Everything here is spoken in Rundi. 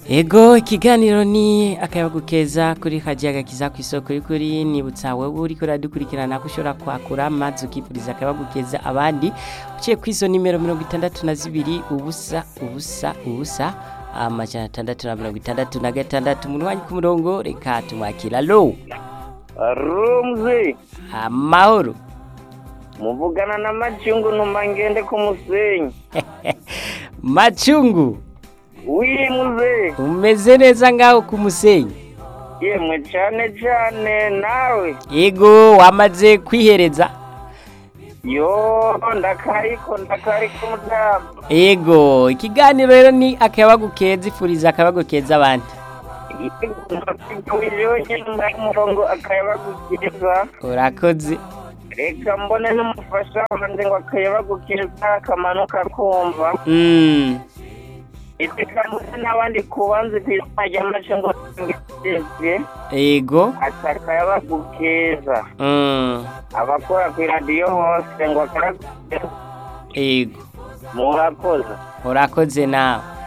Ego ikiganiro ni akayabagu keza kuri kajaga kiza ku isoko y'ukuri nibutsa wewe uriko uradukurikirana ko ushobora kwakura maze ukipuriza akayabagu keza abandi uciye ku izo nimero mirongo itandatu na zibiri ubusa ubusa ubusa amajana atandatu na mirongo itandatu na gatandatu umuntu wanyu ku murongo reka tumwakira lo rumzi amahoro muvugana na macungu numa ngende ku musenyi macungu wiri muze umeze neza ngaho ku musenyi yemwe cane cane nawe ego wamaze kwihereza yo ndakariko ndakariko mutama ego ikiganiro rero ni akayabagu keza ifuriza akayabagu keza abandi yonyene muri murongo akayabagukiriza urakoze reka mbone n'umufasha wanje ngo akayabagukiriza akamanuka kumva Mm, iteka mbone n'abandi kubanzi kw'izina ry'amacungu ngeze ego ati akayabagukeza Mm, abakora ku iradiyo hose ngo akayabagukeza ego murakoze urakoze nawe